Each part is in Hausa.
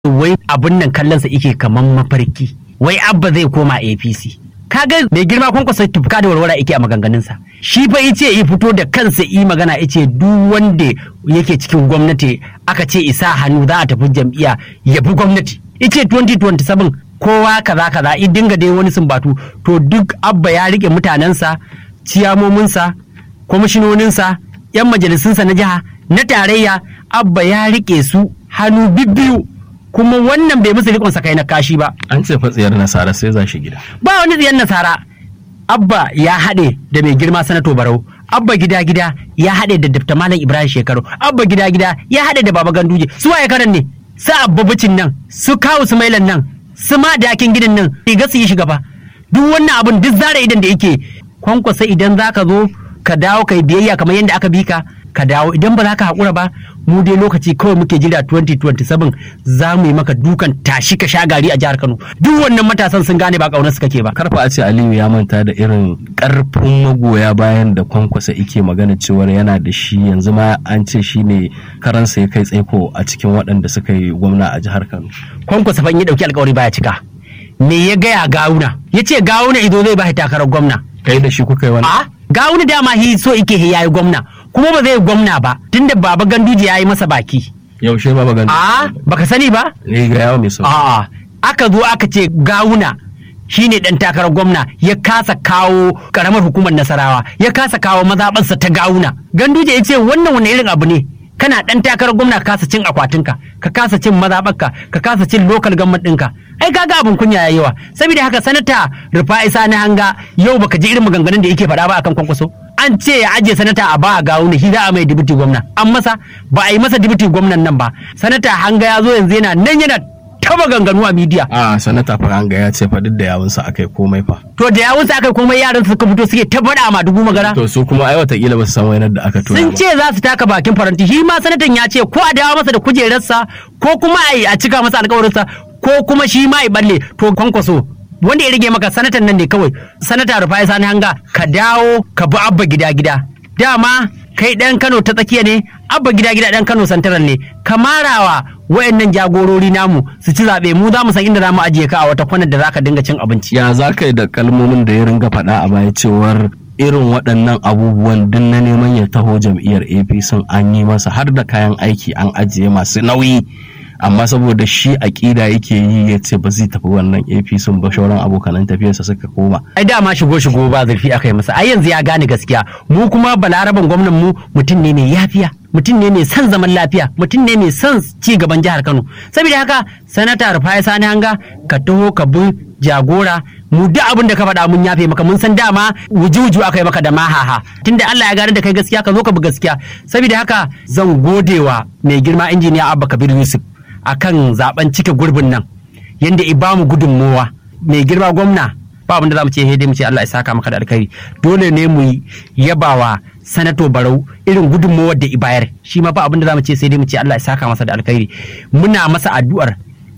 wai abin nan kallonsa ike kaman mafarki wai abba zai koma apc kaga mai girma kwankwasa tufka da warwara yake a maganganunsa shi fa ice ya fito da kansa yi magana ice duk wanda yake cikin gwamnati aka ce isa hannu za a tafi jam'iyya ya bi gwamnati ice 2027 kowa kaza kaza i dinga dai wani sumbatu to duk abba ya rike mutanensa ciyamominsa kwamishinoninsa yan majalisunsa na jiha na tarayya abba ya rike su hannu bibbiyu kuma wannan bai musu rikon kai na kashi ba An ce fatsiyar nasara sai za shi gida. ba wani tsiyan nasara abba ya haɗe da mai girma sanato barau abba gida gida ya haɗe da dafta malam ibrahim shekaru abba gida gida ya haɗe da baba ganduje su waye karan ne su abba bicin nan su kawu su mailan nan su ma dakin gidan nan riga su yi shiga ba duk wannan abun duk zara idan da yake kwankwasa idan zaka zo ka dawo kai biyayya kamar yadda aka bi ka ka dawo idan ba za ka haƙura ba mu dai lokaci kawai muke jira 2027 za mu yi maka dukan tashi ka sha gari a jihar Kano duk wannan matasan sun gane ba ƙaunar su kake ba Karfa a ce Aliyu ya manta da irin karfin magoya bayan da kwankwasa ike magana cewar yana da shi yanzu ma an ce shi ne karansa ya kai tsaiko a cikin waɗanda suka yi gwamna a jihar Kano. kwankwasa ban yi dauki alkawari baya cika me ya gaya gawuna ya ce gawuna ido zai ba takarar gwamna Kai da shi kuka yi wani? a gawuna dama hi so ike hi yayi gwamna kuma ba zai gwamna ba tunda baba ganduje ya yi masa baki Yaushe ba magana. a baka sani ba Ne ga yawo mai sauki. A'a, aka zo aka ce gawuna shine dan takarar gwamna ya kasa kawo karamar hukumar nasarawa ya kasa kawo mazaɓarsa ta gawuna ganduje ya ce wannan wani irin abu ne kana dan takarar gwamna ka kasa cin akwatinka ka kasa cin mazaɓarka ka kasa cin lokal government ɗinka ai kaga abin kunya yayi yawa saboda haka sanata rufa'i sani hanga yau baka ji irin maganganun da yake faɗa ba akan kwankwaso an ce ya ajiye sanata a ba a gawuna shi za a mai dibiti gwamna an masa ba a yi masa dibiti gwamnan nan ba sanata hanga ya zo yanzu yana nan yana ta maganganu a midiya A sanata Faranga ya ce fa duk da yawunsa aka yi komai fa. to da yawun sa aka komai yaran suka fito suke ta faɗa ma dubu magana To su kuma ai watakila ba su san wainar da aka tura sun ba. ce za su taka bakin faranti shi ma sanatan ya ce ko a dawo masa da kujerarsa ko kuma a yi a cika masa alkawarinsa ko kuma shi ma ya balle to kwankwaso wanda ya rage maka sanatan nan ne kawai sanata rufai sani hanga ka dawo ka bi abba gida gida dama kai dan kano ta tsakiya ne abba gida gida dan kano santaran ne ka marawa wayannan jagorori namu su ci zaɓe mu za mu san inda za mu ajiye ka a wata kwanar da za ka dinga cin abinci Ya za ka yi da kalmomin da ya ringa faɗa a baya cewar irin waɗannan abubuwan duk na neman ya taho jam'iyyar APC an yi masa har da kayan aiki an ajiye masu nauyi amma saboda shi aƙida yake yi ya ce ba zai tafi wannan APC ba shauran abokanan tafiyarsa suka koma. ai dama shigo shigo ba zurfi aka yi masa ai yanzu ya gane gaskiya mu kuma balaraban gwamnan mu mutum ne mai yafiya mutum ne mai son zaman lafiya mutum ne mai son ci gaban jihar Kano saboda haka sanata Rufai Sani Hanga ka taho ka bi jagora mu duk abin da ka faɗa mun yafe maka mun san dama wuju-wuju aka yi maka da mahaha tunda Allah ya gane da kai gaskiya ka zo ka bi gaskiya saboda haka zan godewa mai girma injiniya Abba Kabir Yusuf akan zaben cike gurbin nan yanda i bamu gudunmowa mai girma gwamna ba abin da za mu ce dai mu ce Allah ya saka maka da alkhairi dole ne mu yabawa sanato barau irin gudunmowar da i bayar shi ma ba abin da za mu ce sai dai mu ce Allah ya saka masa da alkhairi muna masa addu'ar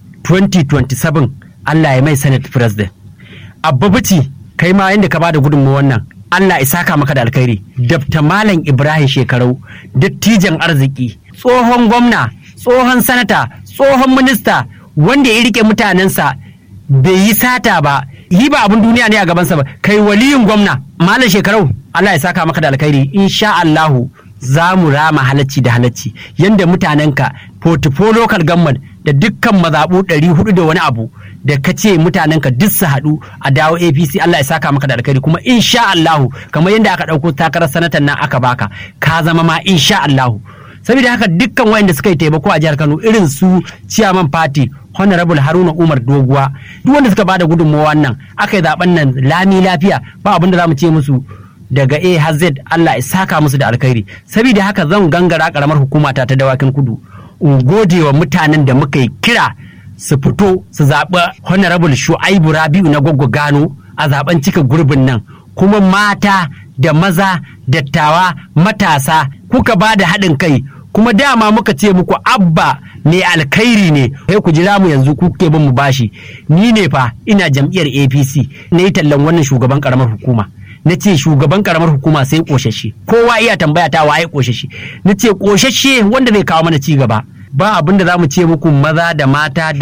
2027 Allah ya mai senate president abba bici kai ma yanda ka bada gudunmowar nan Allah ya saka maka da alkhairi Dr. Malam Ibrahim Shekarau dattijan arziki tsohon gwamna tsohon sanata tsohon minista wanda ya rike mutanensa bai yi sata ba yi ba abin duniya ne a gabansa ba kai waliyin gwamna malam shekarau Allah ya saka maka da alkhairi insha Allahu za mu rama halacci da halacci yanda mutanenka portfolio local government da dukkan mazaɓu ɗari hudu da wani abu da ka ce mutanenka duk su haɗu a dawo apc Allah ya saka maka da alkhairi kuma insha Allahu kamar yadda aka ɗauko takarar sanatan nan aka baka ka zama ma insha Allahu saboda haka dukkan wayanda suka yi taimako a jihar Kano irin su chairman party honorable Haruna Umar Doguwa duk wanda suka bada gudunmawa nan aka yi zaben nan lami lafiya ba abin da zamu ce musu daga A har Z Allah ya saka musu da alkhairi saboda haka zan gangara karamar hukuma ta ta dawakin kudu in gode wa mutanen da muka yi kira su fito su zaɓi honorable Shu'aibu Rabi'u na Goggo Gano a zaben cika gurbin nan kuma mata da maza dattawa matasa kuka ba da haɗin kai kuma dama muka ce muku abba mai alkhairi ne sai ku jira mu yanzu kuke bin mu bashi ni ne fa ina jam'iyyar apc na yi tallan wannan shugaban karamar hukuma na ce shugaban karamar hukuma sai koshashe kowa iya tambaya ta waye koshashe na ce koshashe wanda zai kawo mana ci gaba ba abin da za mu ce muku maza da mata da